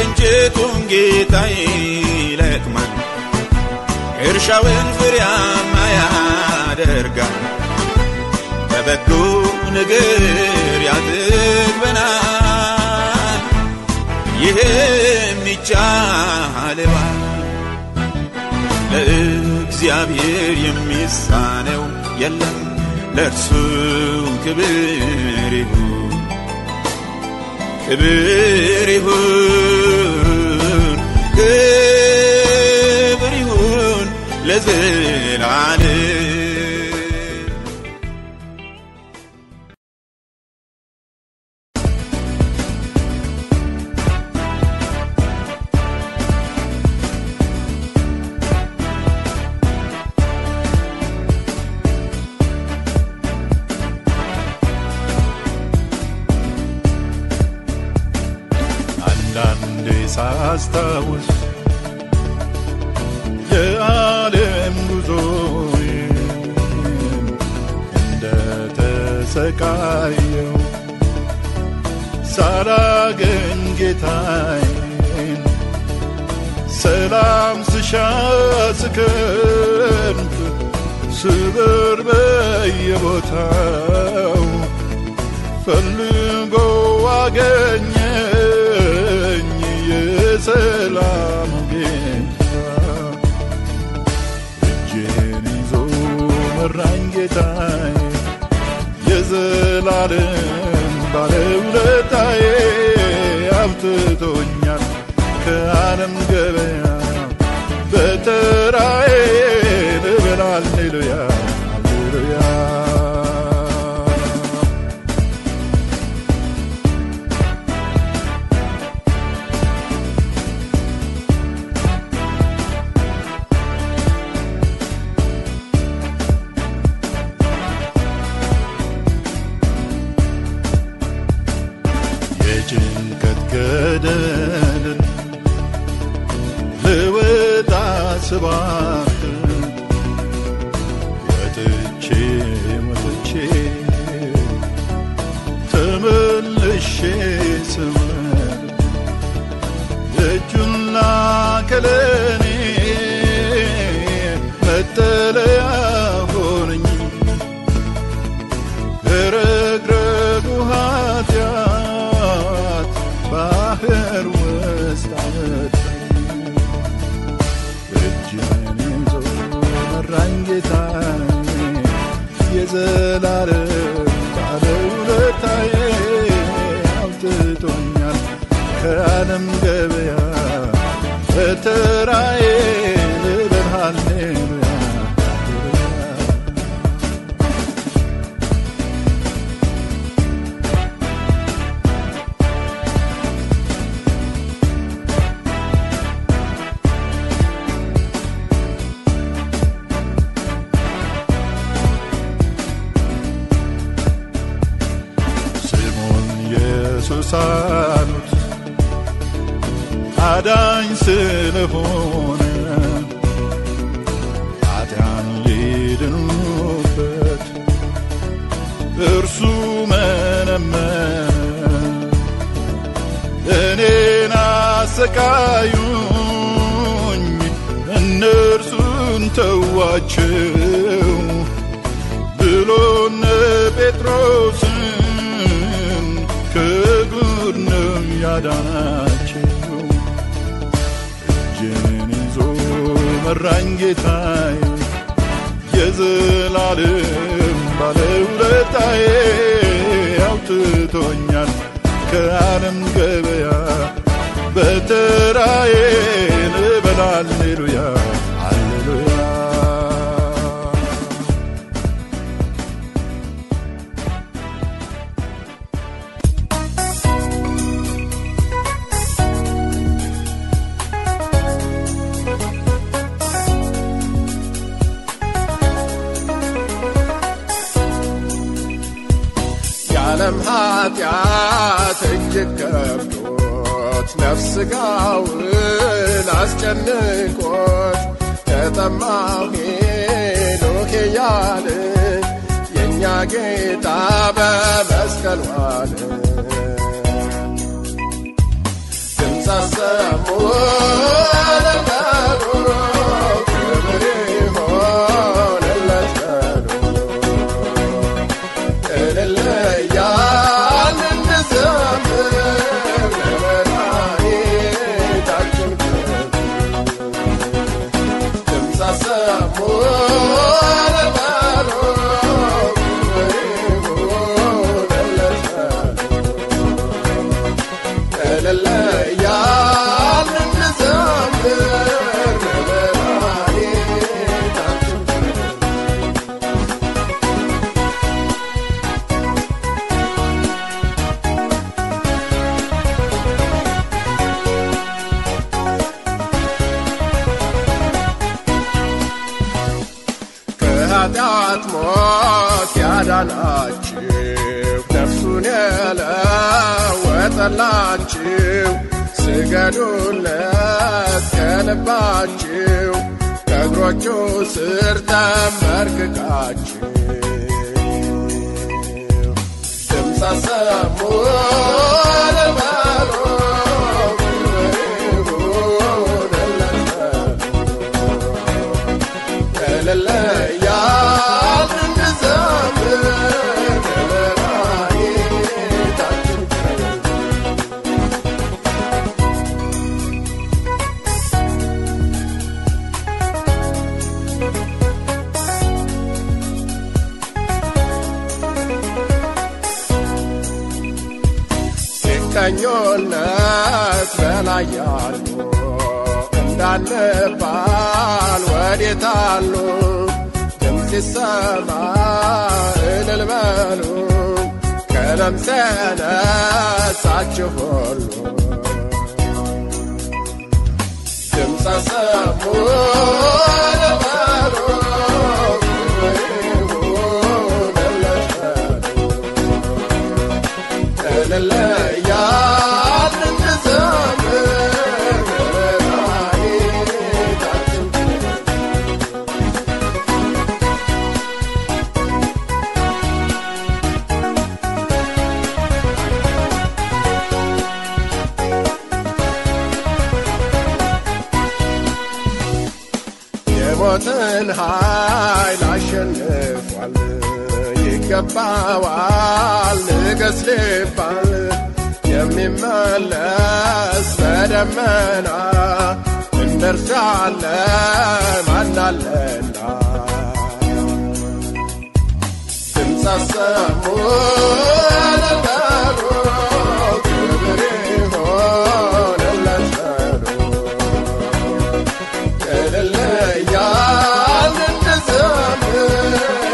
ቅንጭቱን ጌታ ይለቅማል፣ እርሻውን ፍሬያማ ያደርጋል። በበጎ ነገር ያጥግበናል፣ ይህም ይቻለዋል። ለእግዚአብሔር የሚሳነው የለም፣ ለእርሱ ክብር ይሁን ክብር ይሁን ክብር ይሁን ለዘላለም። አንዳንዴ ሳስታውስ የዓለም ጉዞዬን እንደ ተሰቃየው ሳላገኝ ጌታዬን ሰላም ስሻ ስከንፍ ስበር በየቦታው ፈልጎ አገኘኝ የሰላም ጌታ እጄን ይዞ መራኝ ጌታዬ የዘላለም ባለውለታዬ አብትቶኛል ከዓለም ገበያ በተራዬ ልበል ሃሌሉያ ሃሌሉያ የጭንቀት ገደልን ልወጣ ስባክን ወጥቼ ወጥቼ ተመልሼ ስመር እጁና ከለኔ መጠለያ ሆነኝ ረግረጉ ኃጢአት ባህር ውስጥ አመጣኝ እጅን ይዞ መራኝ ጌታዬ የዘላለም ባለውለታዬ አውጥቶኛል ከዓለም ገበያ በተራዬ ልበል ሃሌሉያ ሃሌሉያ ስሙን ኢየሱስ አሉት አዳኝ ስለሆነ ኃጢያን ሊድኑበት እርሱ መነመነ እኔን አሰቃዩኝ እነርሱን ተዋቸው ብሎነ ጴጥሮስን ከጉድ ነው ያዳናቸው። እጄን ይዞ መራኝ ጌታዬ የዘላለም ባለውለታዬ አውጥቶኛል ከዓለም ገበያ በተራዬ ልበል ሃሌሉያ ሃሌሉያ የዓለም ኃጢአት እጅግ ከብዶት ነፍስ ሥጋውን አስጨንቆት ተጠማሁ ሄኖክ እያለ የእኛ ጌታ በመስቀል ዋለ። ድምፁ ድምፅ አሰሙ ለበሉ ክብር ይሆንለት በሉ እልል እያልን እንዘምር ለመድኃኒታችን ድምፅ አሰሙ ለበሉ ክብር ይሆንለት በሉ እልል እያልን እንዘምር ለመድኃኒታችን ከኃጢአት ሞት ያዳናችሁ ነፍሱን የለወጠላችሁ ስገዱለት ከልባችሁ ከእግሮቹ ስር ተንበርክካችሁ ድምፅ አሰሙ ለበሉ ይሁንለት እልል እያልን እንዘምር ለመድኃኒታችን ሲቀኞነት በላይ ያሉ እንዳንባል ወዴት አሉ? ድምፅ ሲሰማ እልል በሉ ከለምጽ ነጻችሁ ሁሉ ድምፅ አሰሙ በሉ ይሁንለት በሉ እልል እያልን እንዘምር ለመድኃኒታችን የሞትን ኃይል አሸንፏል፣ ይገባዋል ንገስ ሊባል የሚመለስ በደመና እንደ እርሱ ያለ ማን አለና ድምፅ አሰሙ ለበሉ ክብር ይሆንለት በሉ እልል እያልን እንዘምር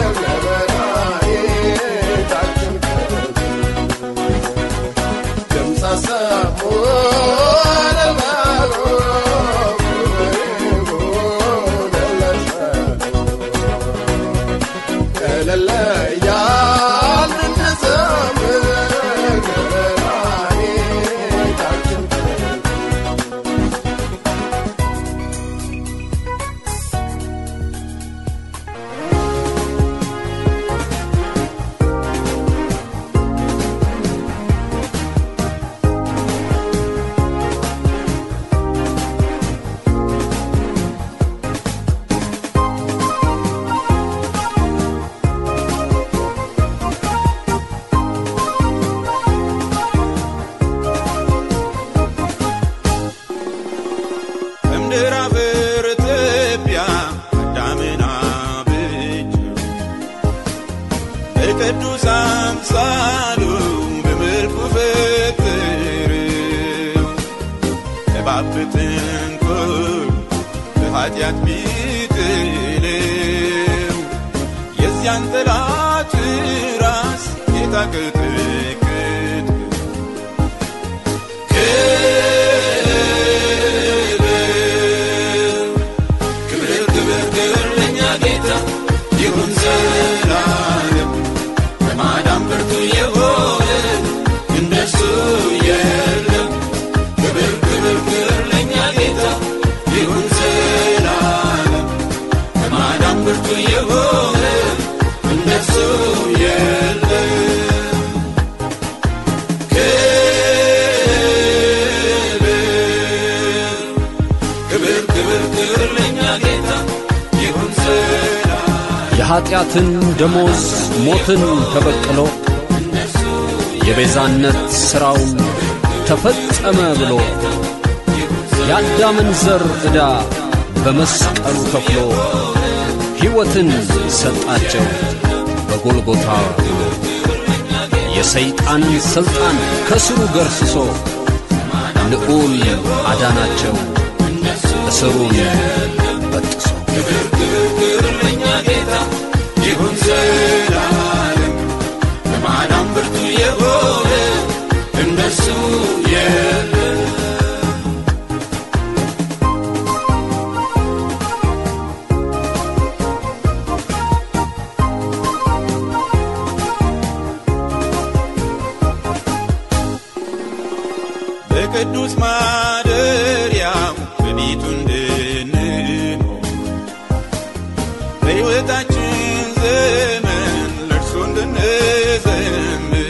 ለመድኃኒታችን ድምፅ አሰሙ ለበሉ ይሁንለት በሉ እልል እያልን እንዘምር ለመድኃኒታችን ከምድር አፈር ትቢያ አዳምን አብጀው በቅዱስ አምሳሉ በመልኩ ፈጠረው እባብ በተንኰል በኃጢአት ቢጥለው የዚያን ጠላት ራስ ጌታ ቀጠቀጠው። ክብር ክብር ክብር ለእኛ ጌታ ይሁን ዘላለም በማዳን ብርቱ የሆነ እንደሱ የለም። ክብር ክብር ክብር ለእኛ ጌታ ይሁን ዘላለም በማዳን ብርቱ የሆነ እንደሱ የለም። ክብር የኀጢአትን ደሞዝ ሞትን ተበቅሎ የቤዛነት ሥራው ተፈጸመ ብሎ የአዳምን ዘር ዕዳ በመስቀሉ ከፍሎ ሕይወትን ሰጣቸው በጎልጎታ ብሎ የሰይጣንን ሥልጣን ከስሩ ገርስሶ ልዑል አዳናቸው እስሩን በጥሶ ክብር ክብር ክብር ለእኛ ጌታ ይሁን ዘላለም በማዳን ብርቱ የሆነ እንደሱ የለም በቅዱስ ማደሪያው በቤቱ እንድንኖር በሕይወታችን ዘመን ለእርሱ እንድንዘምር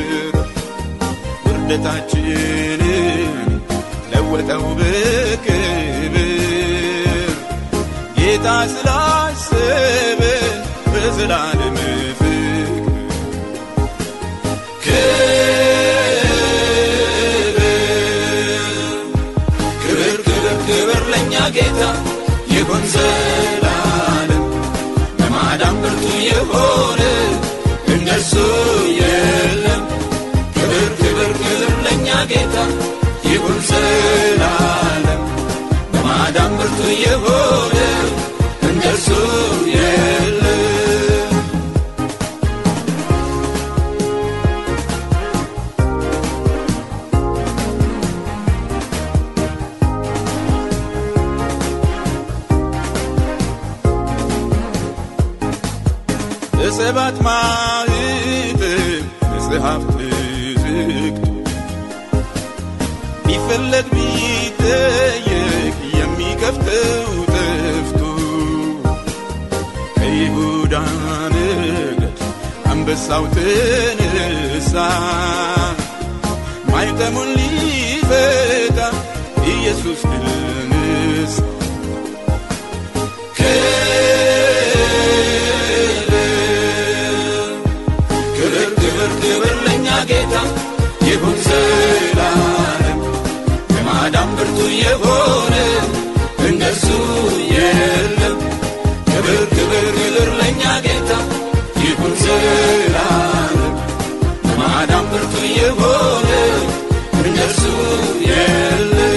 ውርደታችንን ለወጠው በክብር ጌታ ስላሰበ በዘላለም ፍቅር ክብር ክብር ክብር ለእኛ ጌታ ይሁን ዘላለም በማዳን ብርቱ የሆነ እንደሱ የለም ክብር ክብር ክብር ለእኛ ጌታ ይሁን ዘላለም በማዳን ብርቱ የሆነ እንደሱ የለም በሰባት ማኅተም መጽሐፍ ተዘግቶ ቢፈለግ ቢጠየቅ የሚከፍተው ጠፍቶ ከይሁዳ ነገድ አንበሳው ተነሳ ማኅተሙን ሊፈታ ኢየሱስ ድል ነሣ ክብር ክብር ክብር ለእኛ ጌታ ይሁን ዘላለም በማዳን ብርቱ የሆነ እንደሱ የለም ክብር ክብር ክብር ለእኛ ጌታ ይሁን ዘላለም በማዳን ብርቱ የሆነ እንደሱ የለም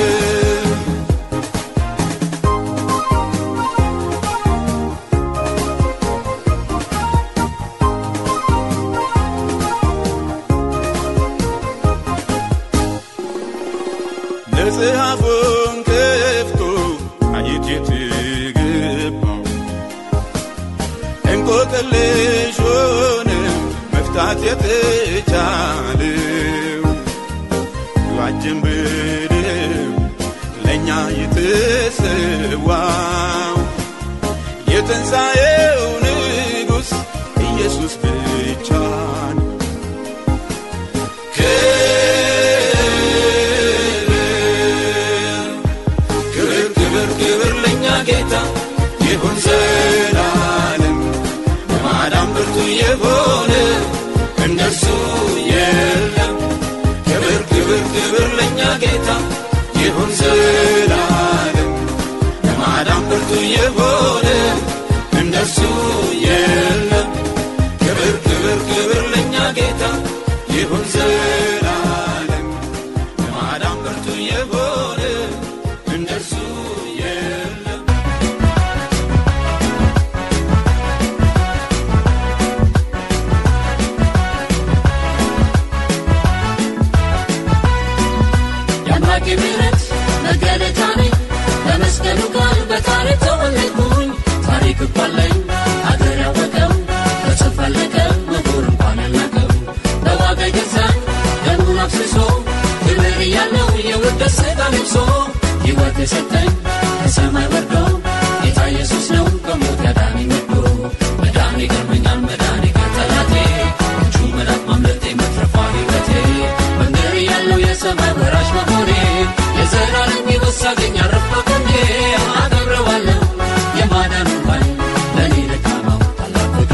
መጽሐፉን ከፍቶ ማየት የተገባው እንቆቅልሹን መፍታት የተቻለው ዋጅን ብድው ለእኛ የተሰዋው የትንሣኤው ንጉሥ ኢየሱስ ብቻ ነው። ክብር ክብር ክብር ለእኛ ጌታ ይሁን ዘላለም በማዳን ብርቱ የሆነ እንደሱ የለም ክብር ክብር ክብር ለእኛ ጌታ ይሁን ዘላለም በማዳን ብርቱ የሆነ እንደሱ የለም ክብር ክብር ክብር ለእኛ ጌታ ይሁን ዘላለም በማዳን ብርቱ የሆነ እንደሱ የለም የአምላኬ ምሕረት መገለጫ ነኝ በመስቀሉ ቃል በታሪክ ተወለድኩኝ ታሪክ እኮ አለኝ አገር ያወቀው በተፈለቀ ምሁር እንኳን ያልናቀው በዋጋ ገዛኝ ደሙን አፍስሶ ክብር እያለው የውርደት ሥጋ ለብሶ ሕይወት የሰጠኝ ከሰማይ ወርዶ ጌታ ኢየሱስ ነው ከሞት ያዳነኝ ወዶ መዳን ይገርመኛል መዳን ከጠላቴ እጁ መዳፍ ማምለጤ መትረፏ ሕይወቴ መንገድ ያለው የሰማይ ወራሽ መሆኔ የዘላለም ሕይወት ሳገኝ አረፍኩ ጎኔ አከብረዋለሁ የማዳኑን ኃይል ለእኔ ደካማው ታላቅ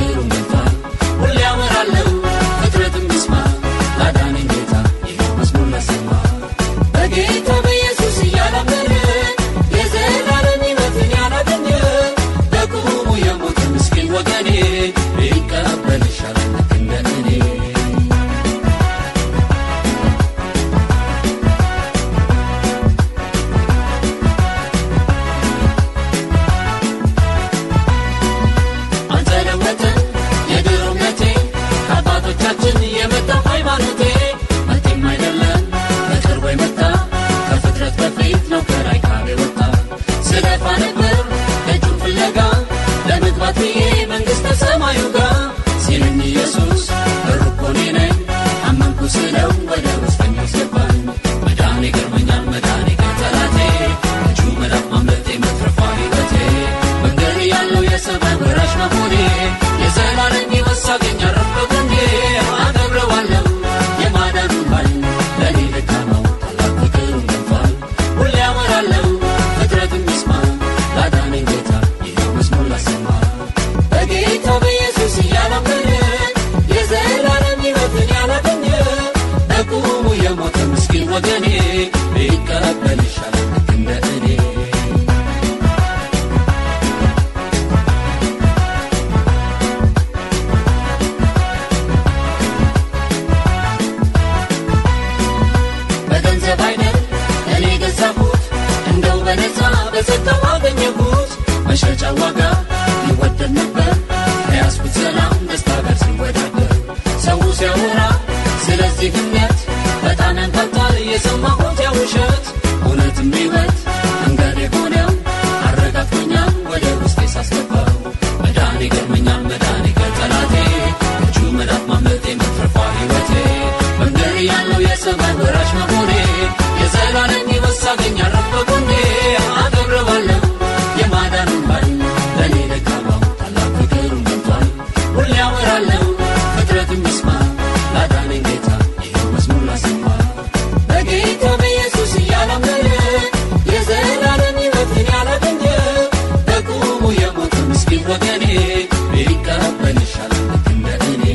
በነፃ በጸጋው አገኘሁት መሸጫ ዋጋ ይወደድ ነበር ከያዝኩት ሰላም ደስታ ጋር ሲወዳደር ሰው ሲያወራ ስለዚህ እምነት በጣም ያንታታል የሰማሁት ያ ውሸት እውነትም ሕይወት መንገድ የሆነው አረጋግቶኛል ወደ ውስጤ ሳስገባው መዳን ይገርመኛል መዳን ከጠላቴ እጁ መዳፍ ማምለጤ መትረፏ ሕይወቴ መንገድ ያለው የሰማይ ወራሽ መሆኔ የዘላለም ሕይወት ሳገኝ አረፍ በጎኔ አከብረዋለሁ የማዳኑን ባይ ለእኔ ደካማው ታላቅ ፍቅሩን ገልጧል ሁሌ ያወራለሁ ፍጥረትም ይስማ ላዳነኝ ጌታ ይኸው መዝሙር ላሰማ በጌታ በኢየሱስ እያላመነ የዘላለም ሕይወትን ያላገኘ በቁሙ የሞተ ምስኪን ወገኔ ቢቀበል ይሻላል ልክ እንደ እኔ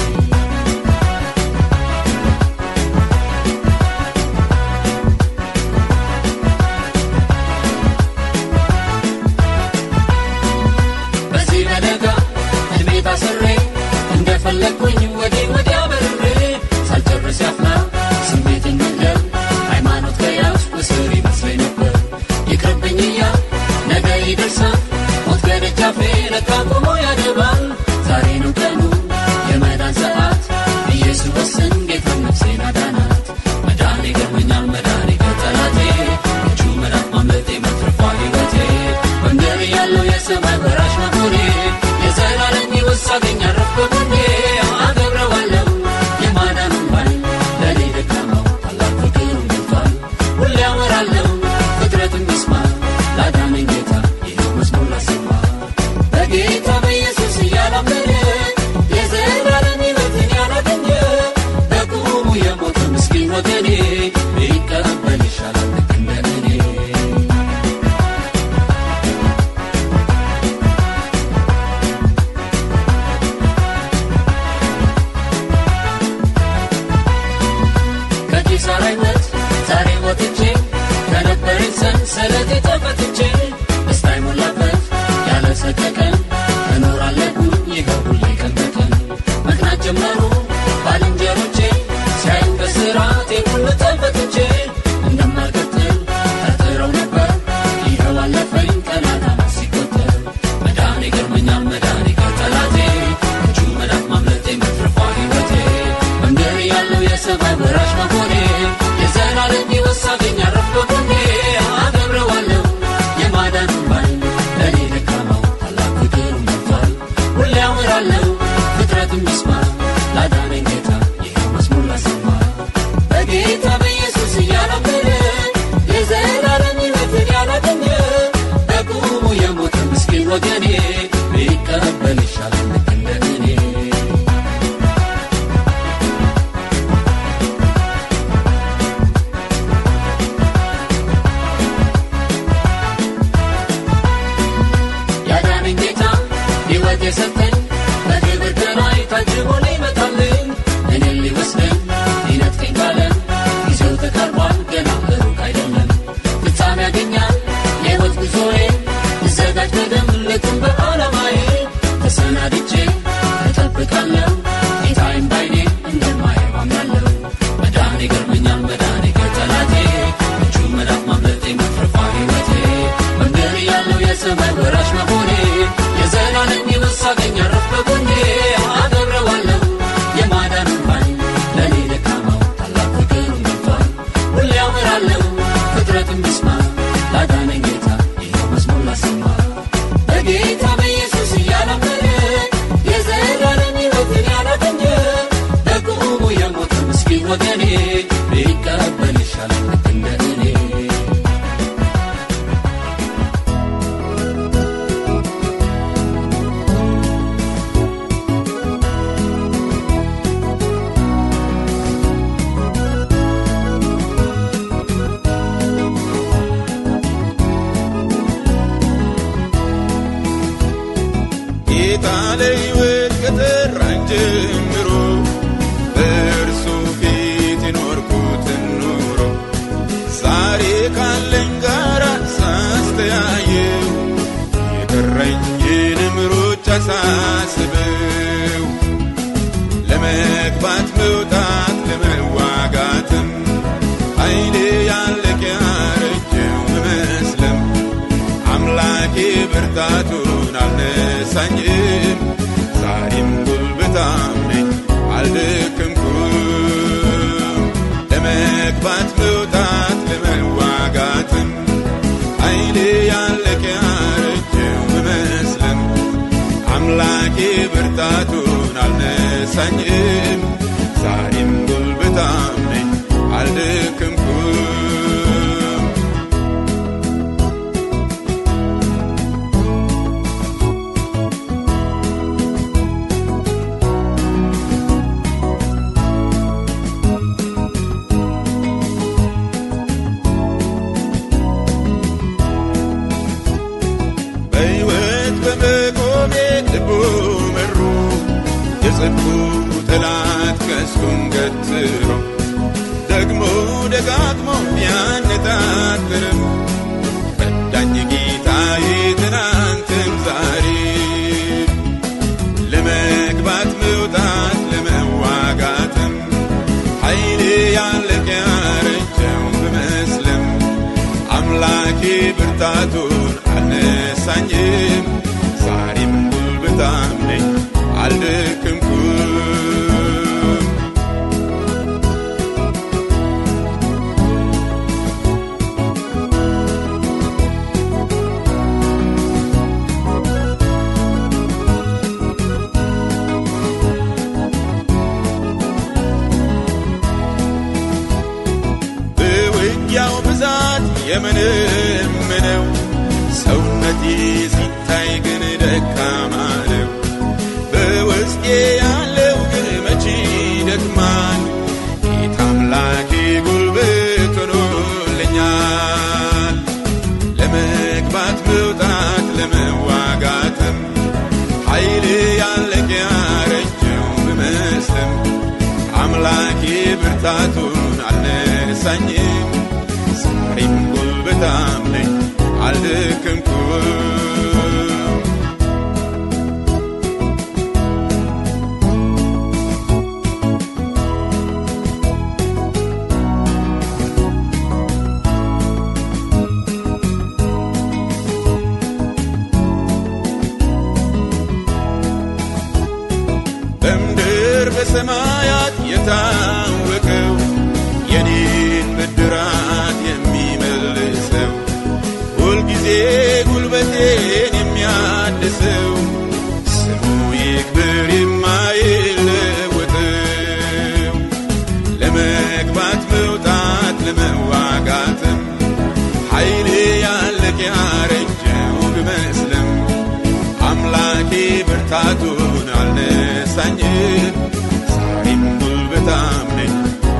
በዚህ በደጋ እድሜ ታስሬ እንደፈለግኩኝ ወዲህ ወዲያ በርሬ ሳልጨርስ ያፍላ ስሜትን መግደል ሃይማኖት ከያዝኩ እስር ይመስለኝ ነበር ይቅርብኝ እያል ነገ ይደርሳል ሞት ከደጃፌ ለካ ቆሞ ያደባል ዛሬ ነው ቀኑ የመዳን ሰዓት ኢየሱስ ወስን ጌታ ነፍሴን አዳናት መዳን ይገርመኛል መዳን ከጠላቴ እጁ መዳፍ ማምለጤ መትረፏ ሕይወቴ መንገድ ያለው የሰማይ ወራሽ መሆኔ የዘላለም ሕይወት ሳገኝ አረፍ በጎኔ አከብረዋለሁ የማዳኑን ባይ ለእኔ ደካማው ታላቅ ፍቅሩን ገልጧል ሁሌ ያወራለሁ ፍጥረትም ይስማ ላዳነኝ ጌታ ይኸው መዝሙር ላሰማ በጌታ በኢየሱስ እያላመነ የዘላለም ሕይወትን ያላገኘ በቁሙ የሞተ ምስኪን ወገኔ ቢቀበል ይሻላል ልክ እንደ እኔ ከኪሳራ ሕይወት ዛሬ ወጥቼ ከነበረኝ ሰንሰለቴ ተፈትቼ ደስታ የሞላበት ያለ ሰቀቀን እኖራለሁኝ ይኸው ሁሌ ቀን በቀን መቅናት ጀመሩ ባልንጀሮቼ ሲያዩኝ በስራቴ ሁሉ ተፈትቼ እንደማልቀጥል ጠርጥረው ነበር ይኸው አለፈኝ ቀናት ዓመት ሲቆጠር መዳን ይገርመኛል መዳን ከጠላቴ እጁ መዳፍ ማምለጤ መትረፏ ሕይወቴ መንገድ ያለው የሰማይ ወራሽ መሆኔ የዘላለም ሕይወት ሳገኝ አረፍ በጎኔ አከብረዋለሁ የማዳኑን ባይ ለእኔ ደካማው ታላቅ ፍቅሩን ገልጧል ሁሌ ያወራለሁ ፍጥረትም ይስማ ላዳነኝ ጌታ ይኸው መዝሙር ላሰማ በጌታ በኢየሱስ እያላመነ የዘላለም ሕይወትን ያላገኘ በቁሙ የሞተ ምስኪን ወገኔ ቢቀበል ይሻላል ልክ እንደ እኔ ያዳነኝ ጌታ ሕይወት የሰጠኝ በክብር ከላይ ታጅቦ ሊመጣልኝ እኔን ሊወስደኝ ሊነጥቀኝ ካለ ጊዜው ተቃርቧል ገና ሩቅ አይደለም ፍጻሜ ያገኛል የሕይወት ጉዞዬ እዘጋጅ በደም ልክም በዓላማዬ ተሰናድቼ እጠብቃለሁ ጌታዬም ባይኔ እንደማየው አምናለሁ መዳን ይገርመኛል መዳን ከጠላቴ እጁ መዳፍ ማምለጤ መትረፏ ሕይወቴ መንገድ ያለው የሰማይ ወራሽ መሆኔ የዘላለም ሕይወት ሳገኝ አረፍ በጎኔ አከብረዋለሁ የማዳኑን ባይ ለእኔ ደካማው ታላቅ ፍቅሩን ገልጧል ሁሌ ያወራለሁ ፍጥረትም ይስማ ላዳነኝ ጌታ ይኸው መዝሙር ላሰማ በጌታ በኢየሱስ እያላመነ የዘላለም ሕይወትን ያላገኘ በቁሙ የሞተ ምስኪን ወገኔ ቢቀበል ይሻላል ልክ እንደ እኔ ጌታ ለሕይወት ከጠራኝ ጀምሮ በእርሱ ፊት የኖርኩትን ኑሮ ዛሬ ካለኝ ጋር ሳስተያየው የቀረኝንም ሩጫ ሳስበው ለመግባት መውጣት ለመዋጋትም ኃይሌ ያለቅ ያረጀው መመስለም ብርታቱን አልነሳኝም ዛሬም ጉልበታም ነኝ አልደከምኩም ለመግባት መውጣት ለመዋጋትም ኃይሌ ያለቀ ያረጀው ብመስልም አምላኬ ብርታቱን አልነሳኝም ዛሬም ጉልበታም ነኝ አልደከምኩም በሕይወት በመቆሜ ልቡ መሩ የጽድቁ ጠላት ቀስቱን ገትሮ ደግሞ ደጋግሞ ቢያነጣጥርም ረዳኝ ጌታዬ ትናንትም ዛሬ ለመግባት መውጣት ለመዋጋትም ኃይሌ ያለቀ ያረጀው ብመስልም አምላኬ ብርታቱን አልነሳኝም ዛሬም ጉልበታም ነኝ አልደከምኩም በውጊያው ብዛት የምንምነው ሰውነቴ ሲታይ ግን ደካማ ነው። በውስጤ ያለው ግን መቼ ደክማል። ጌታ አምላኬ ጉልበት ሆኖልኛል። ለመግባት መውጣት ለመዋጋትም ኃይሌ ያለቀ ያረጀው ብመስልም አምላኬ ብርታቱን አልነሳኝም ዛሬም ጉልበታም ነኝ አልደከምኩም በምድር በሰማያት የታወቀው የኔን ብድራት የሚመልሰው ሁልጊዜ ጉልበቴን የሚያድሰው ስሙ ይክብር የማይለወጠው ለመግባት መውጣት ለመዋጋትም ኃይሌ ያለቀ ያረጀው ብመስልም አምላኬ ብርታቱን አልነሳኝም ዛሬም ጉልበታም ነኝ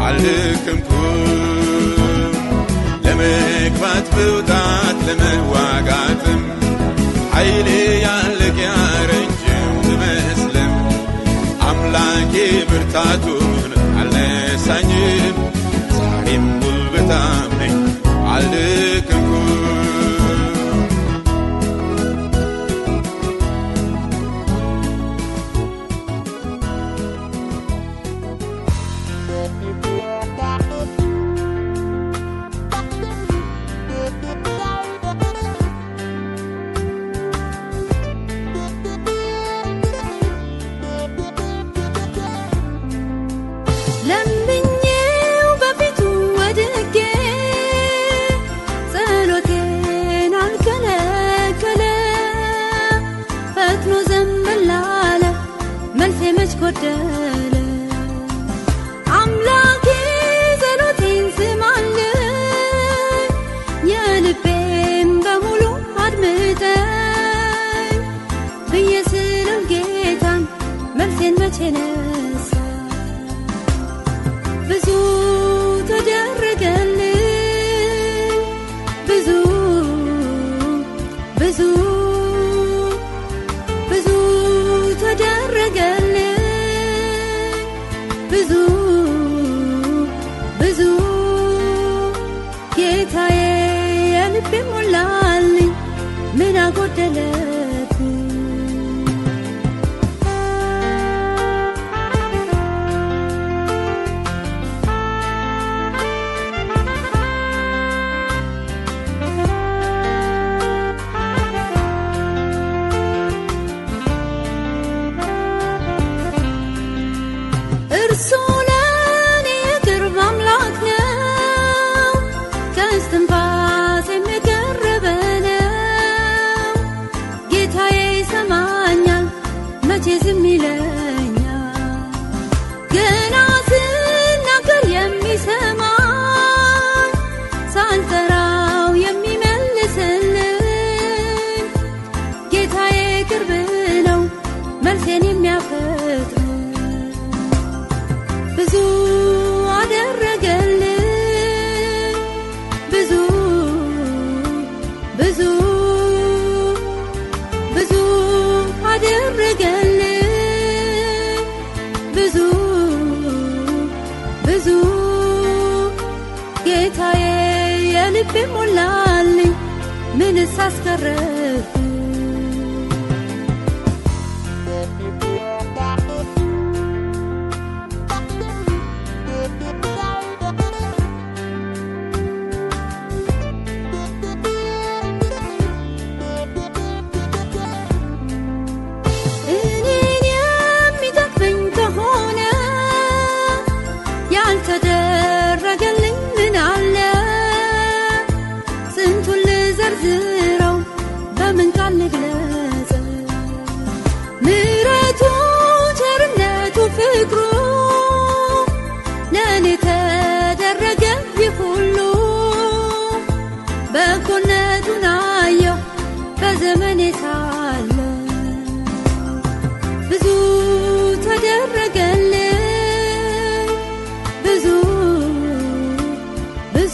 አልደከምኩም ለመግባት መውጣት ለመዋጋትም ኃይሌ ያለቀ ያረጀው ብመስልም አምላኬ ብርታቱን አልነሳኝም ዛሬም ጉልበታም ነኝ አልደከምኩም ለምኜው በፊቱ ወድቄ ጸሎቴን አልከለከለ ፈጥኖ ዘንበል አለ መልሴ መች ጎደለ አምላኬ ጸሎቴን ስማልኝ የልቤን በሙሉ አድምጠኝ ብዬ ስለው ጌታን መልሴን መቼ ነሳ ብዙ ተደረገልኝ ብዙ ብዙ ብዙ ተደረገልኝ ብዙ ብዙ ጌታዬ የልቤ ሞላልኝ ምን አጎደለብኝ ብዙ ብዙ አደረገልኝ ብዙ ብዙ ጌታዬ የልቤ ሞላልኝ ምንስ አስቀረብ እኔን የሚጠቅመኝ ከሆነ ያልተደረገልኝ ምን አለ? ስንቱን ልዘርዝረው በምን ቃል ልግለጽ? ምሕረቱ፣ ቸርነቱ፣ ፍቅሩ ለእኔ ተደረገ ይህ ሁሉ በጎነቱን አየሁ በዘመኔ ሳለ ብዙ ተደረገልኝ ብዙ ብዙ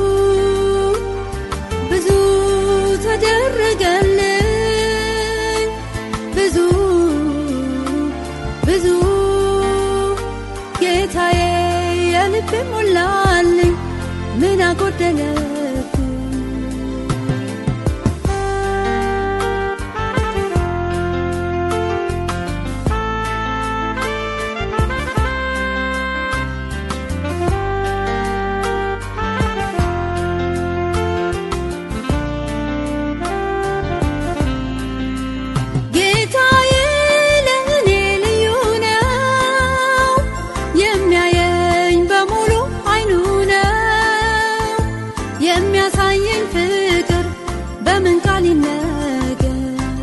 ብዙ ተደረገልኝ ብዙ ብዙ ጌታዬ የልቤ ሞላልኝ ምን አጎደለብኝ ጌታዬ ለእኔ ልዩ ነው፣ የሚያየኝ በሙሉ አይኑ ነው። የሚያሳየኝ ፍቅር በምን ቃል ይነገር?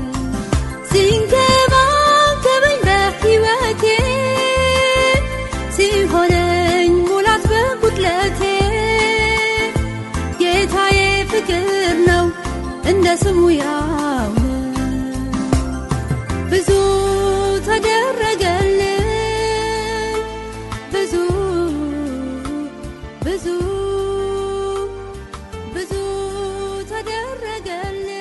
ሲንከባከበኝ በሕይወቴ ሲሆነኝ ሙላት በጉድለቴ ጌታዬ ፍቅር ነው እንደ ስሙ ያው ነው። ብዙ ተደረገልኝ ብዙ ብዙ ብዙ ተደረገልኝ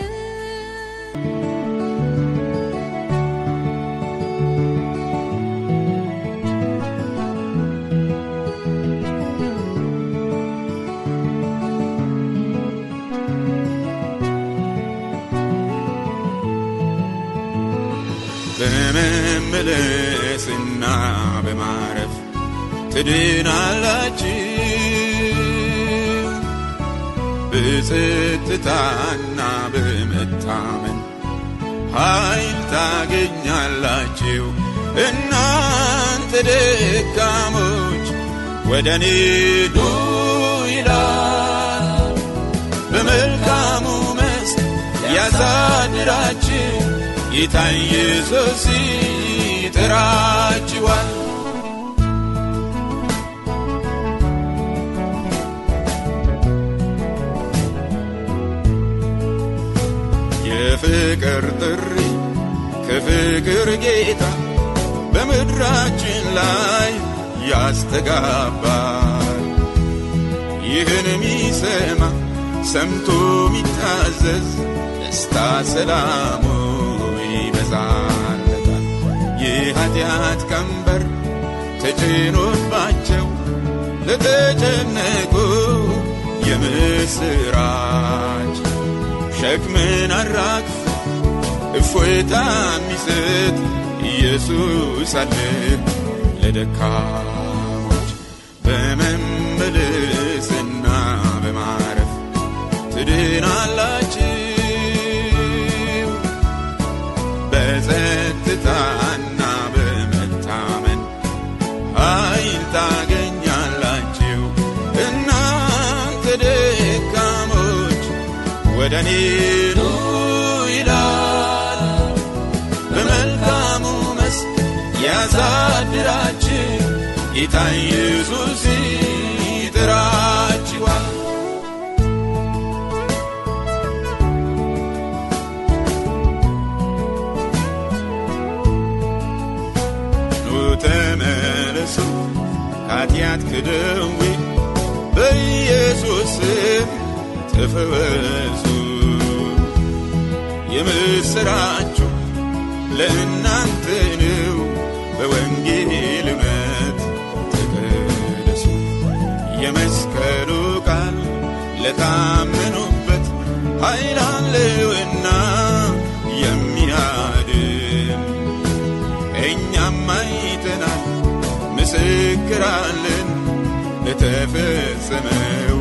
በመመለስና በማረፍ ትድናላችሁ በጸጥታና በመታመን ኃይል ታገኛላችሁ እናንተ ደካሞች ወደ እኔ ኑ ይላል በመልካሙ መስክ ያሳድራችሁ ጌታ ኢየሱስ ይጠራችኋል የፍቅር ጥሪ ከፍቅር ጌታ በምድራችን ላይ ያስተጋባል ይህን የሚሰማ ሰምቶ የሚታዘዝ ደስታ ሰላሙ ይበዛለታል የኃጢአት ቀንበር ተጭኖባቸው ለተጨነቁ የምስራች ሸክምን አራግፍ እፎይታ የሚሰጥ ኢየሱስ አለ ለደካሞች በመመለስና በማረፍ ትድናላችሁ በጸጥታና በመታመን ኃይል ታገኛላችሁ እናንተ ደካሞች ወደ እኔ ኑ ይላል በመልካሙ መስክ ያሳድራችሁ ጌታ ኢየሱስ ይጥራችኋል ኑ ተመለሱ ከኃጢአት ክደዌ በኢየሱስ ስም ተፈወሱ የምስራችሁ ለእናንተ ነው በወንጌል እውነት ተቀደሱ የመስቀሉ ቃል ለታመኑበት ኃይል አለውና የሚያድን እኛም አይተናል ምስክራለን ለተፈጸመው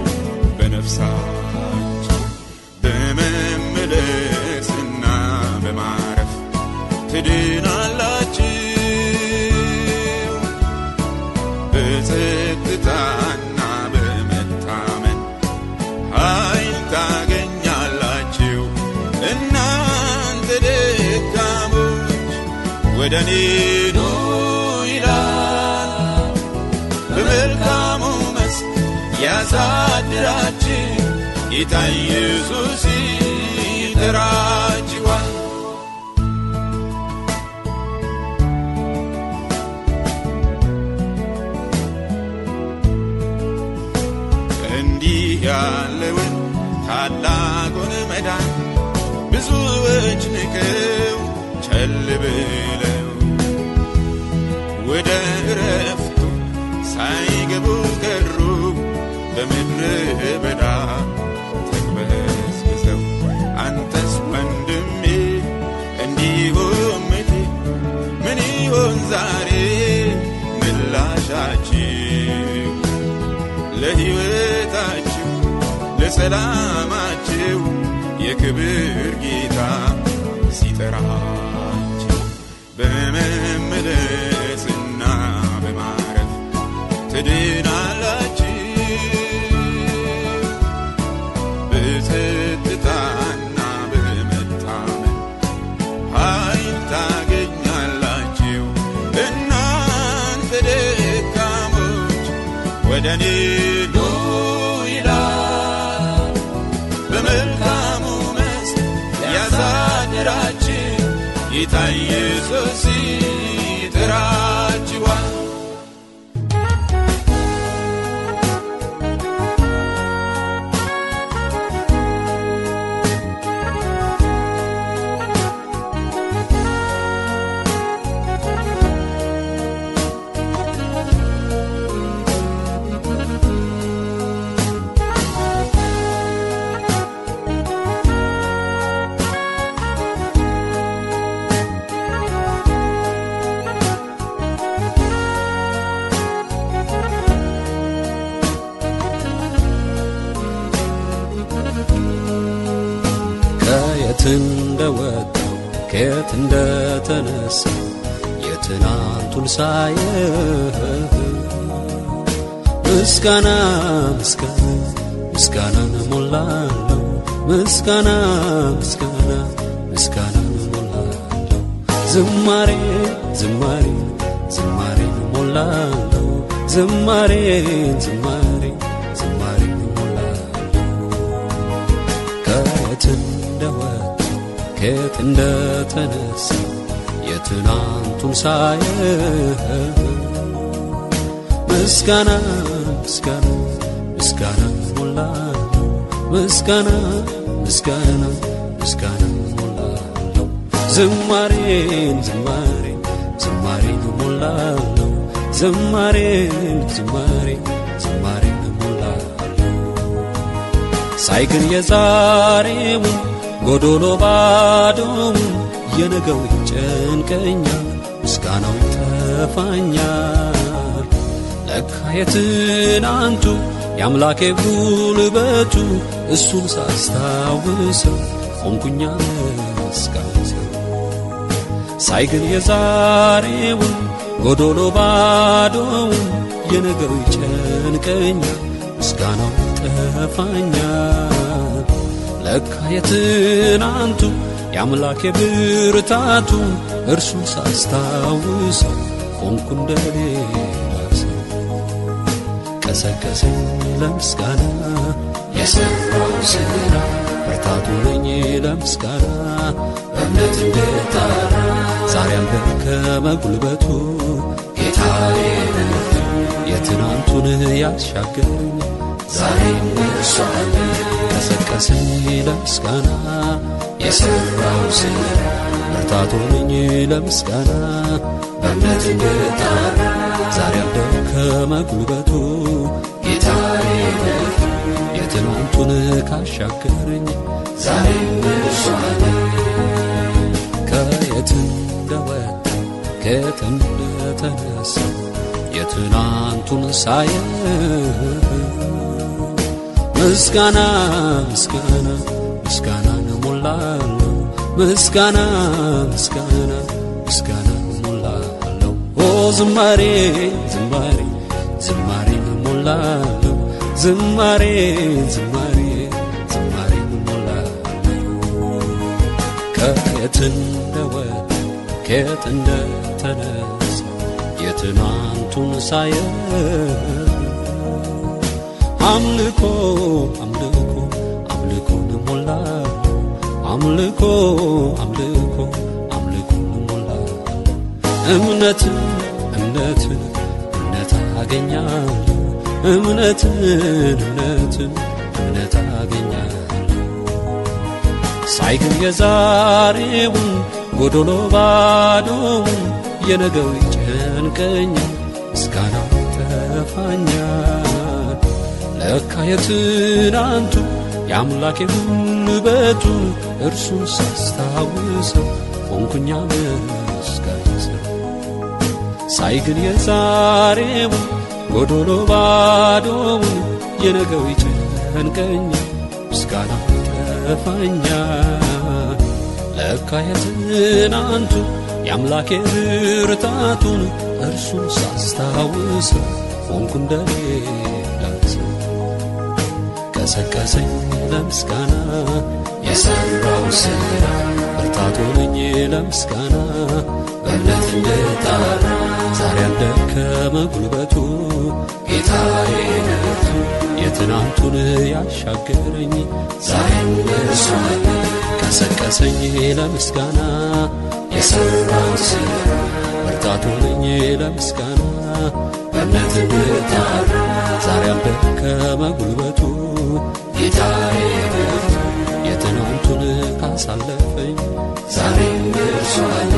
በነፍሳቸው በመመለስና በማረፍ ትድናላችሁ በጸጥታና በመታመን ኃይል ታገኛላችሁ እናንተ ደካሞች ወደ እኔ ኑ ይላል በመልካሙ መስክ ያሳድራችሁ ጌታ ኢየሱስ ይጠራችኋል እንዲህ ያለውን ታላቁን መዳን ብዙዎች ንቀው ቸል ብለው ወደ እረፍቱ ሳይገቡ ቀሩ በምድረ በዳ ተቅበዝብዘው አንተስ ወንድሜ እንዲሁም እቴ ምን ይሆን ዛሬ ምላሻችሁ ለሕይወታችሁ ለሰላማችሁ የክብር ጌታ ሲጠራችሁ በመመለስና በማረፍ ትድናላችሁ በጸጥታና በመታመን ኃይል ታገኛላችሁ እናንተ ደካሞች ወደ እኔ ኑ ይላል በመልካሙ መስክ ያሳድራችሁ ጌታ ኢየሱስ ይጠራችኋል ከየት እንደወጣው ከየት እንደተነሳ የትናንቱን ሳየህ ምስጋና ምስጋና ምስጋናን ሞላለሁ ምስጋና ምስጋና ምስጋናን ሞላለሁ ዝማሬ ዝማሬ ዝማሬን ሞላለሁ ዝማሬ ዝማሬ ዝማሬን ሞላለሁ ከየት እንደወጣው ከየት እንደተነሳ የትናንቱን ሳየህ ምስጋና ምስጋና ምስጋና ሞላለሁ ምስጋና ምስጋና ምስጋና ሞላለሁ ዝማሬን ዝማሬን ዝማሬን ሞላለሁ ዝማሬን ዝማሬን ዝማሬን ሞላለሁ ሳይ ግን የዛሬውን ጎዶሎ ባዶውን የነገው ይጨንቀኛል ምስጋናው ይጠፋኛል ለካ የትናንቱ የአምላኬ ጉልበቱ እሱን ሳስታውሰው ሆንኩኛ መስጋሰው ሳይ ግን የዛሬውን ጎዶሎ ባዶውን የነገው ይጨንቀኛል ምስጋናው ይጠፋኛል ለካ የትናንቱ የአምላኬ ብርታቱ እርሱን ሳስታውሰው ሆንኩ እንደሌላ ሰው ቀሰቀሰኝ ለምስጋና የሰራው ስራ ብርታቱ ነኝ ለምስጋና እምነት እንደጣራ ዛሬ አልደከመ ጉልበቱ ጌታዬ የትናንቱን ያሻገረኝ ዛሬም እርሱ አለ ቀሰቀሰኝ ለምስጋና የሰራው ስራ ብርታት ሆነኝ ለምስጋና በእምነት እንድጠራ ዛሬ አልደከመ ጉልበቱ ጌታዬ ነህ የትናንቱን ካሻገረኝ ዛሬም እርሱ አለ ከየት እንደወጣ ከየት እንደተነሳ የትናንቱን ሳየ ምስጋና ምስጋና ምስጋናን ሞላለሁ ምስጋና ምስጋና ምስጋና ሞላለሁ ኦ ዝማሬ ዝማሬ ዝማሬን ሞላለሁ ዝማሬ ዝማሬ ዝማሬን ሞላለሁ ከየት እንደወጣ ከየት እንደተነሳ የትናንቱን ሳየ አምልኮ አምልኮ አምልኮን ሞላለሁ አምልኮ አምልኮ አምልኮን ሞላለሁ እምነትን እምነትን እምነት አገኛለሁ እምነትን እምነትን እምነት አገኛለሁ ሳይ ግን የዛሬውን ጎዶሎ ባዶውን የነገው ይጨንቀኛል ምስጋናው ይጠፋኛል ለካ የትናንቱ የአምላኬ ጉልበቱን እርሱን ሳስታውሰው ሆንኩኛ መስጋኝ ሰው ሳይ ግን የዛሬውን ጎዶሎ ባዶውን የነገው ይጨንቀኛል ምስጋናው ይጠፋኛል ለካ የትናንቱ የአምላኬ ብርታቱን እርሱን ሳስታውሰው ሆንኩ እንደሌላ ሰው ቀሰቀሰኝ ለምስጋና የሰራው ስራ ብርታት ሆነኝ ለምስጋና በእምነት እንድጠራ ዛሬ ያልደከመ ጉልበቱ ጌታዬ ነቱ የትናንቱን ያሻገረኝ ዛሬም እርሱ አለ ቀሰቀሰኝ ለምስጋና የሰራው ስራ ብርታት ሆነኝ ለምስጋና በእምነት እንድጠራ ዛሬ ያልደከመ ጉልበቱ ጌታዬ ነቱ የትናንቱን ካሳለፈኝ ዛሬም እርሱ አለ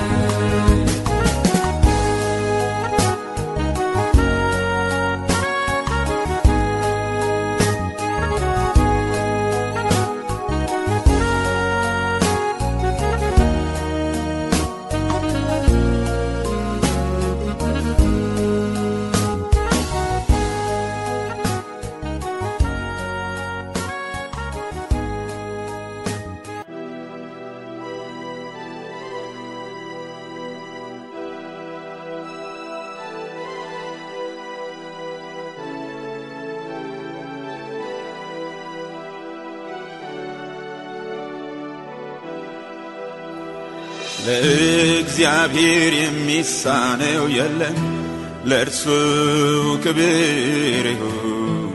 ለእግዚአብሔር የሚሳነው የለም ለእርሱ ክብር ይሁን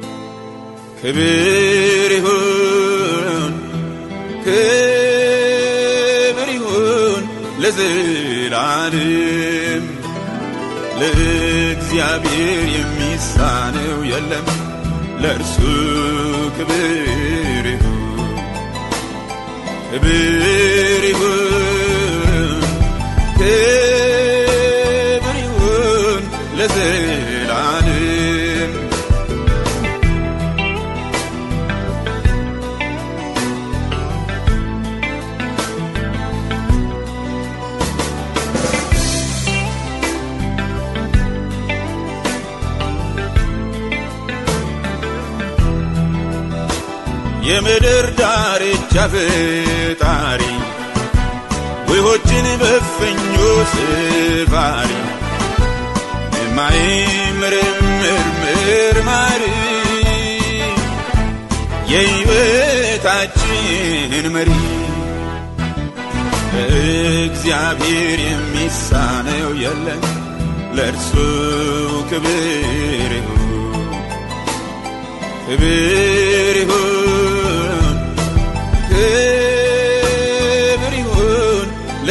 ክብር ይሁን ክብር ይሁን ለዘላለም ለእግዚአብሔር የሚሳነው የለም ለእርሱ ክብር ይሁን ክብር ይሁን ክብር ይሁን ለዘላለም የምድር ዳርቻ ፈጣሪ ውሆችን በፈኞ ስባሪ የማይምርምር ምርማሪ የሕይወታችን መሪ እግዚአብሔር የሚሳነው የለም ለእርሱ ክብር ይሁን ክብር ይሁን ክብር ይሁን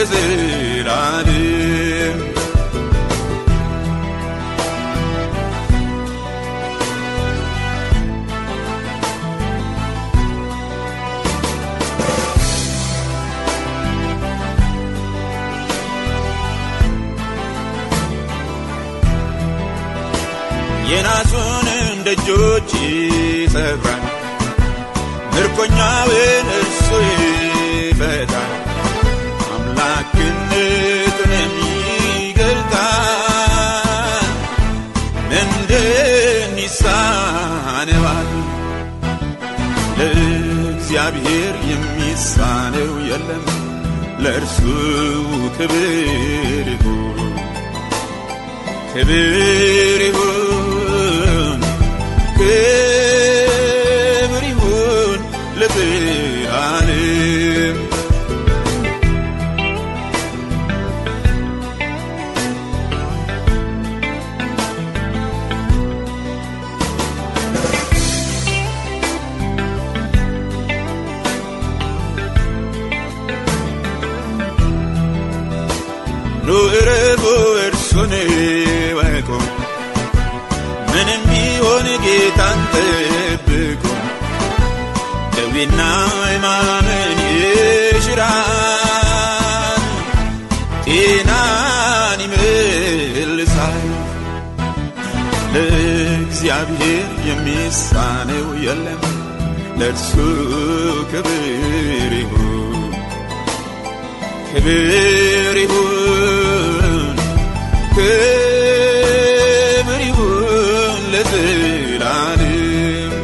ለዘላለም የናሱንም ደጆች ይሰብራል ምርኮኛውን እርሱ ይፈታል አምላክነቱንም ይገልጣል ምንድን ይሳነዋል ለእግዚአብሔር የሚሳነው የለም ለእርሱ ክብር ይሁን ክብር ይሁን ክብር ይሁን ለዘላለም ኑ እረፉ እርሱን ወቁ ምንም ቢሆን ጌታን ጠብቁ ደዌና ሕማምን ይሽራል ጤናን ይመልሳል ለእግዚአብሔር የሚሳነው የለም ለእርሱ ክብር ይሁን ክብር ይሁን ክብር ይሁን ለዘላለም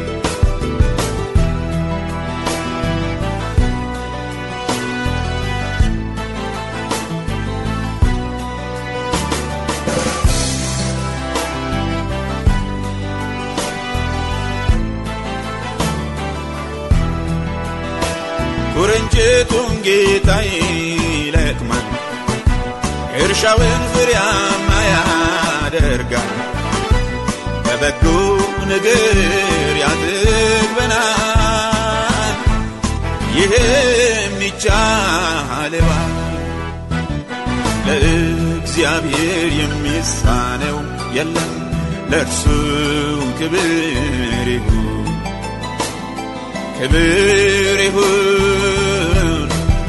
ኩርንችቱን ጌታ ይለቅማል እርሻውን ፍሬያማ ያደርጋል በበጎ ነገር ያጥግበናል ይህም ይቻለዋል ለእግዚአብሔር የሚሳነው የለም ለእርሱ ክብር ይሁን ክብር ይሁን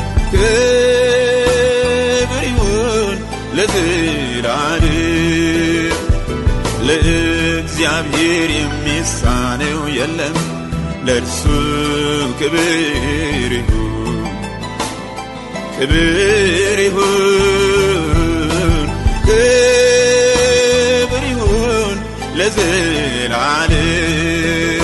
ክብር ይሁን ለዘላለም ለእግዚአብሔር የሚሳነው የለም ለእርሱ ክብር ይሁን ክብር ይሁን ክብር ይሁን ለዘላለም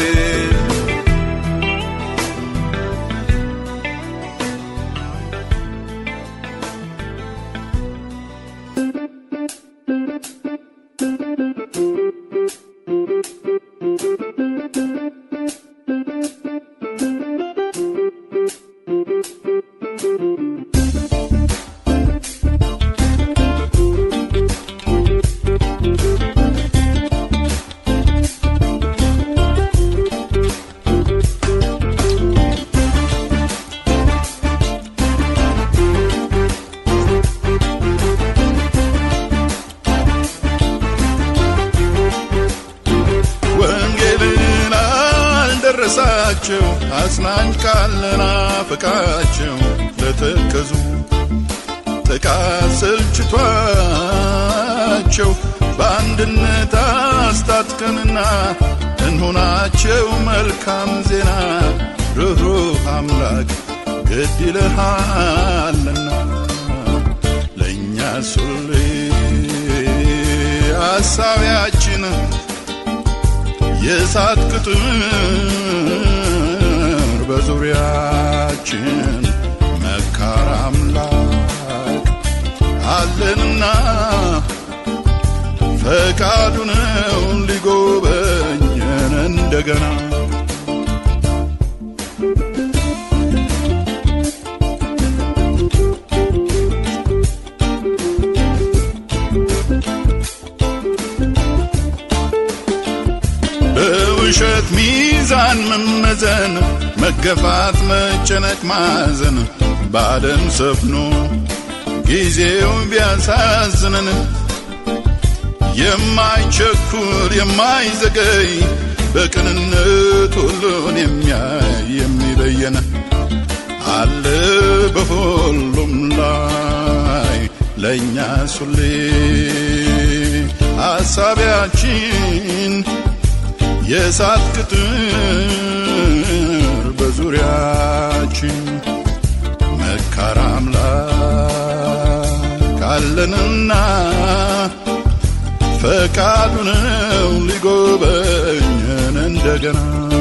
ወንጌልን አልደረሳቸው አጽናኝ ቃልና ፍቃቸው ለተከዙ ጥቃት ሰልችቷቸው በአንድነት አስታጥቀንና እንሆናቸው መልካም ዜና ርኅሩህ አምላክ ግድ ይልሃልና ለእኛ ሱሌ ሐሳቢያችን የእሳት ቅጥር በዙሪያችን መካር አምላክ አለንና ፈቃዱ ነው ሊጎበኘን እንደገና በውሸት ሚዛን መመዘን መገፋት መጨነቅ ማዘን በዓለም ሰፍኖ ጊዜው ቢያሳዝነን የማይቸኩል የማይዘገይ በቅንነት ሁሉን የሚያይ የሚበየን አለ በሁሉም ላይ ለእኛ ሱሌ ሐሳቢያችን የእሳት ቅጥር በዙሪያችን መካር አምላክ አለንና ፈቃዱ ነው ሊጎበኘን እንደገና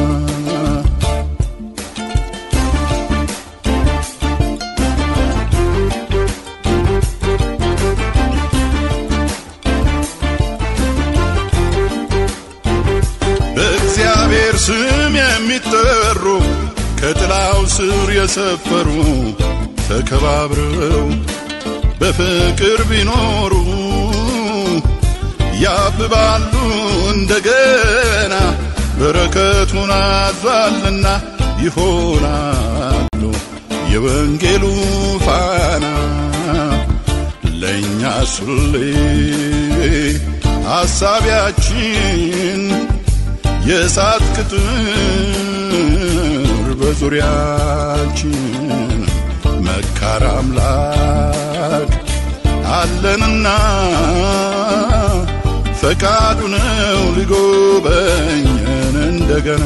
በእግዚአብሔር ስም የሚጠሩ ከጥላው ስር የሰፈሩ ተከባብረው በፍቅር ቢኖሩ ያብባሉ እንደገና በረከቱን አዟልና ይሆናሉ የወንጌሉ ፋና ለእኛ ሱሌ ሐሳቢያችን የእሳት ቅጥር በዙሪያችን መካር አምላክ አለንና ፈቃዱ ነው ሊጎበኘን እንደገና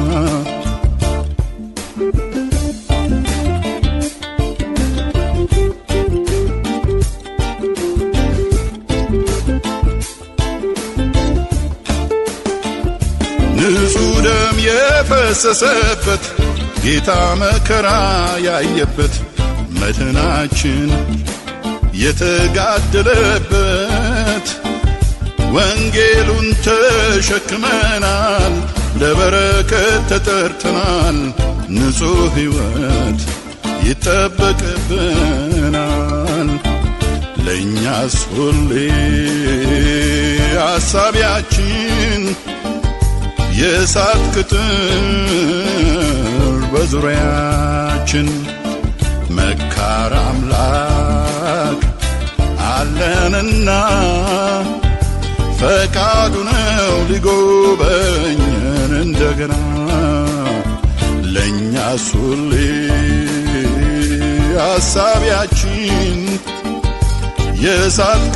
ንጹሕ ደም የፈሰሰበት ጌታ መከራ ያየበት መድህናችን የተጋደለበት ወንጌሉን ተሸክመናል፣ ለበረከት ተጠርተናል። ንጹሕ ሕይወት ይጠበቅብናል። ለእኛስ ሁሌ አሳቢያችን የእሳት ቅጥር በዙሪያችን መካር አምላክ አለንና ፈቃዱ ነው ሊጎበኘን እንደገና ለእኛስ ሁሌ አሳቢያችን የእሳት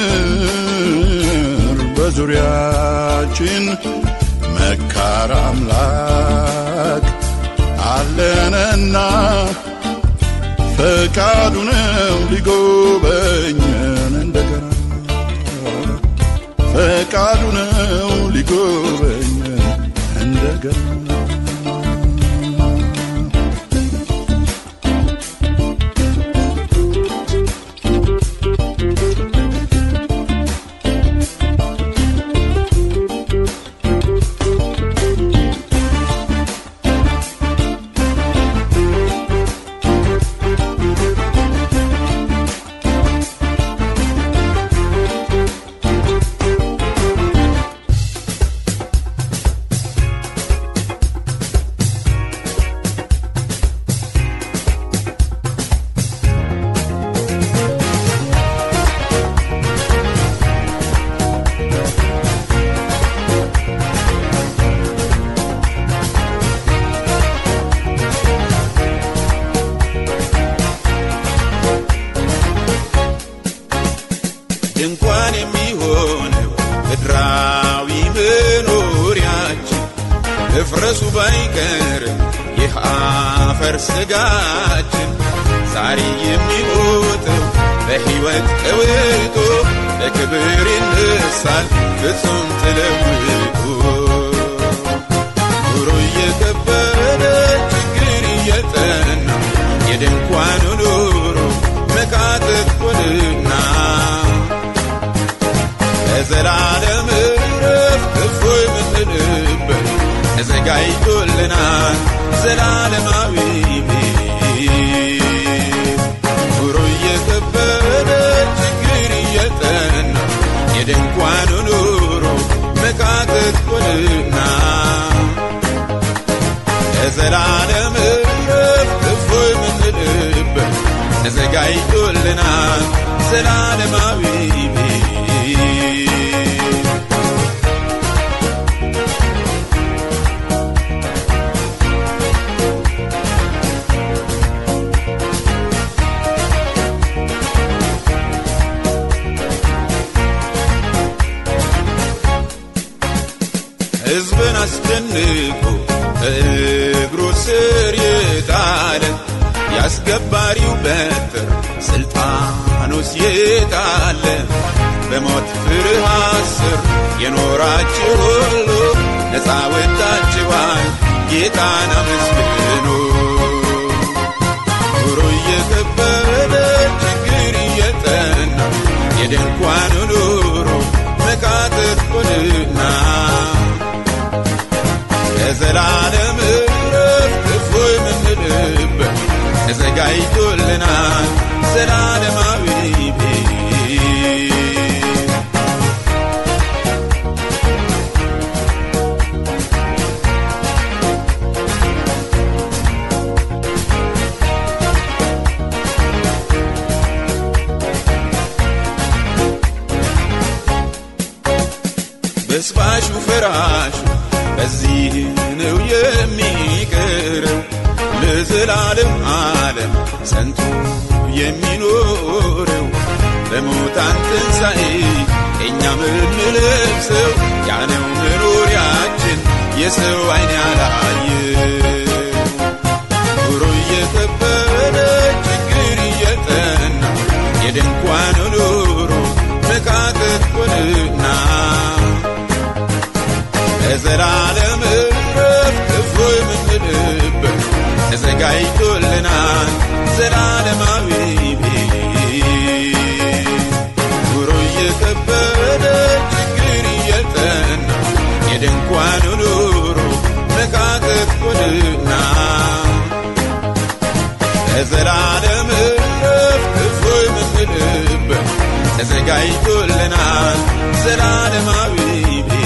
ቅጥር በዙሪያችን መካር አምላክ አለንና ፈቃዱ ነው ሊጎበኘን እንደገና ፈቃዱ ነው ሊጎበኘን እንደገና ድንኳን የሚሆነው ምድራዊ መኖሪያችን እፍረሱ ባይቀርም ይህ አፈር ስጋችን ዛሬ የሚሞተው በሕይወት ቀውጦ በክብር ይነሳል ፍጹም ተለውጦ ኑሮ እየከበደ ችግር እየጠና የድንኳኑ ኑሮ መካተት ሆንና ለዘላለም እረፍት እፎይ የምንልበት ተዘጋጅቶልናል ዘላለማዊ ቤት። ኑሮ እየከበደ ችግር እየጠና የድንኳኑ ኑሮ መካተት ሆንና ለዘላለም እረፍት እፎይ የምንልበት ተዘጋጅቶልናል ዘላለማዊ ቤት። አስደንቆ ከእግሩ ስር የጣለ ያስገባሪው በትር ስልጣኑስ የጣለ በሞት ፍርሃት ስር የኖራችሁ ሁሉ ነፃ ወጥታችኋል ጌታን አመስግኑ ኑሮ እየከበደ ችግር እየጠና የድንኳኑ ኑሮ መቃተት ሆንና ለዘላለም እረፍት እፎይ የምንልበት ተዘጋጅቶልናል ዘላለማዊ ቤት በስባሹ ፈራሹ በዚህ ነው የሚቀረው ለዘላለም ዓለም ጸንቶ የሚኖረው በሙታን ትንሣኤ እኛ ምንለብሰው ያነው መኖሪያችን የሰው አይን ያላየ ኑሮ እየከበደ ችግር እየጠና የድንኳኑ ኑሮ መቃተት ሆንና ለዘላለም እረፍት እፎይ የምንልበት ተዘጋጅቶልናል ዘላለማዊ ቤት ኑሮ እየከበደ ችግር እየጠና የድንኳኑ ኑሮ መቃተት ሆንና ለዘላለም እረፍት እፎይ የምንልበት ተዘጋጅቶልናል ዘላለማዊ ቤት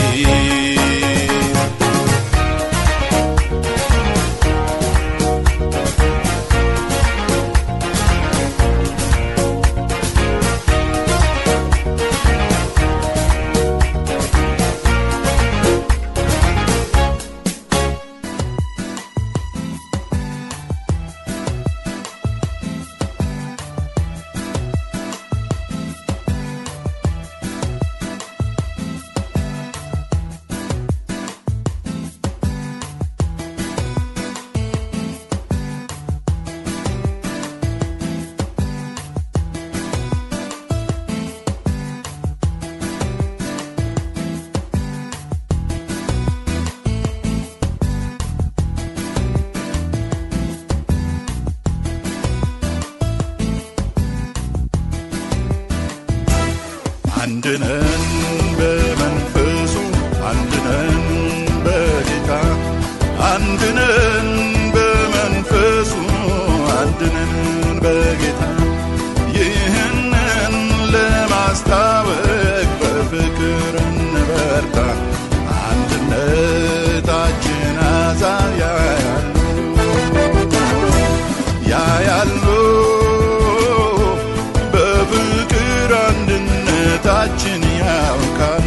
አንድነን በመንፈሱ አንድነን በጌታ አንድነን በመንፈሱ አንድነን በጌታ ይህንን ለማስታወቅ በፍቅር እንበርታ አንድነታችን አዛብ ያያሉ ያያሉ በፍቅር አንድነታችን ያውቃሉ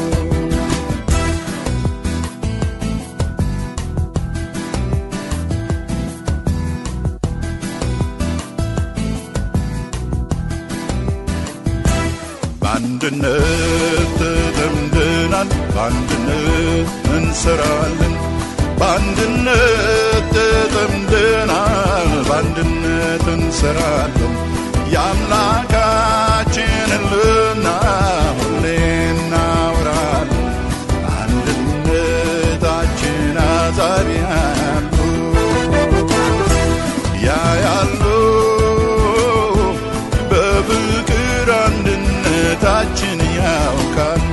በአንድነት ተጠምደናል በአንድነት እንሰራለን በአንድነት ተጠምደናል በአንድነት እንሰራለን የአምላካችንን ልና ሁሌ እናወራለን አንድነታችን አዛብ ያሉ ያያሉ በፍቅር አንድነታችን ያውቃሉ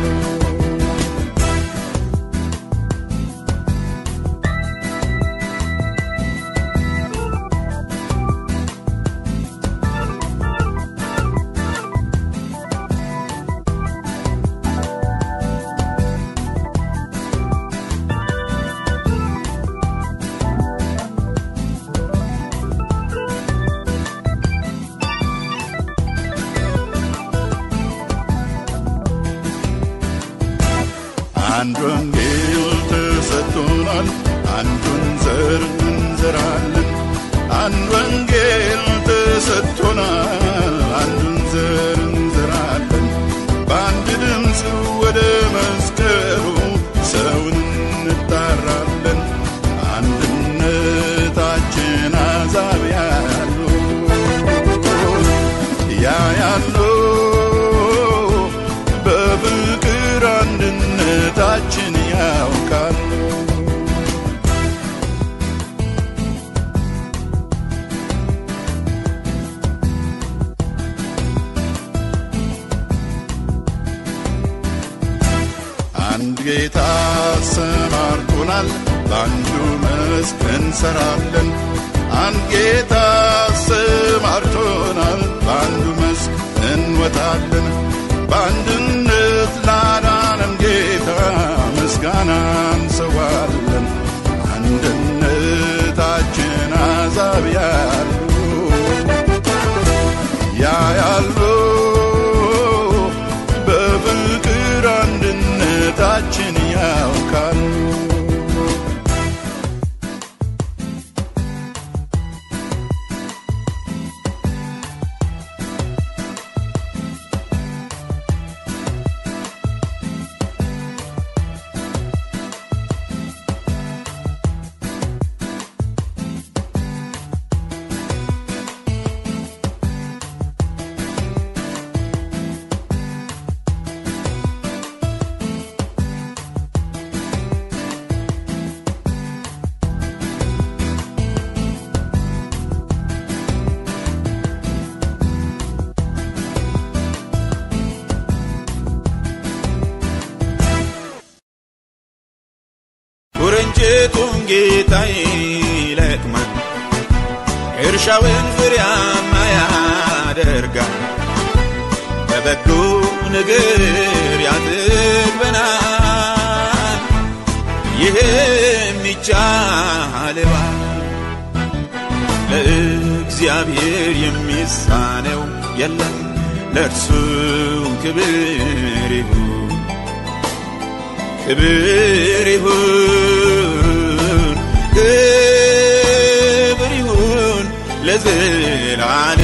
አንድ ወንጌል ተሰጥቶናል፣ አንዱን ዘር እንዘራለን። አንድ ወንጌል ተሰጥቶናል፣ አንዱን ዘር እንዘራለን። በአንድ ድምፅ ወደ መስቀሉ ሰውን እንጣራለን አንድነታችን አዛብ ያሉ ያ ያሉ በፍቅር አንድነታችን ያውቃሉ አንድ ጌታ ሰማርቶናል፣ በአንዱ መስክ እንሰራለን። አንድ ጌታ ሰማርቶናል፣ በአንዱ መስክ እንወጣለን። በአንድነት ላዳነን ጌታ ምስጋና እንሰዋለን። አንድነታችን አዛብ ያሉ ያ ያሉ በፍቅር አንድነታችን ያውቃሉ ውርንጭቱን ጌታ ይለቅማል፣ እርሻውን ፍሬያማ ያደርጋል። በበጎ ነገር ያጥግበናል፣ ይህም ይቻለዋል። ለእግዚአብሔር የሚሳነው የለም፣ ለእርሱ ክብር ይሁን ክብር ይሁን ክብር ይሁን ለዘላለም